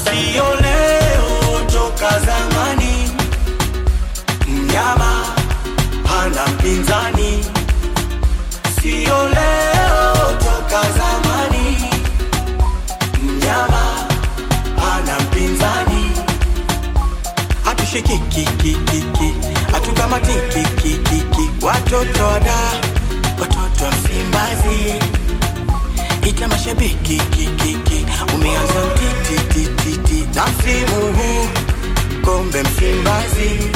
sio leo, toka zamani. Mnyama hana mpinzani, sio leo, toka zamani. Mnyama hana mpinzani, hatushikikikikiki, hatukamatikikikiki, watoto wada, watoto wa Msimbazi ita mashabiki kikiki, umeanza mtitititi na msimu huu kombe Msimbazi.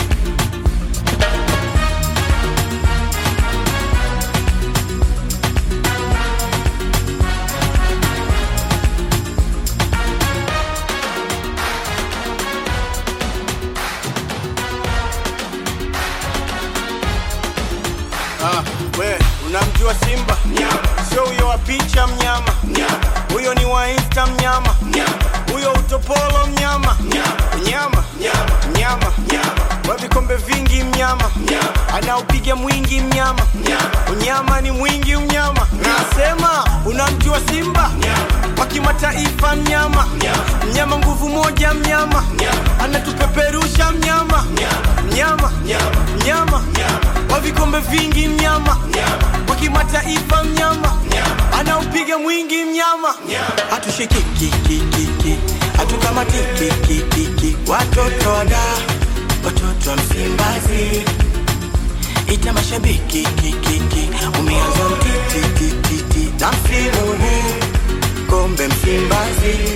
Ah, we unamjua Simba? Sio huyo wa picha mnyama, huyo ni wa Insta mnyama, huyo utopolo mnyama, mnyama mnyama, wa vikombe vingi mnyama, anaupiga mwingi mnyama, unyama ni mwingi mnyama. Nasema unamjua Simba wa kimataifa mnyama, mnyama nguvu moja mnyama, anatupeperusha mnyama, mnyama mnyama wa vikombe vingi mnyama wa kimataifa mnyama anaupiga mwingi mnyama hatushikikikikiki hatukamatikikikiki watoto wada watoto wa Msimbazi ita mashabiki kikiki umeanza mtitititi na msimu huu kombe Msimbazi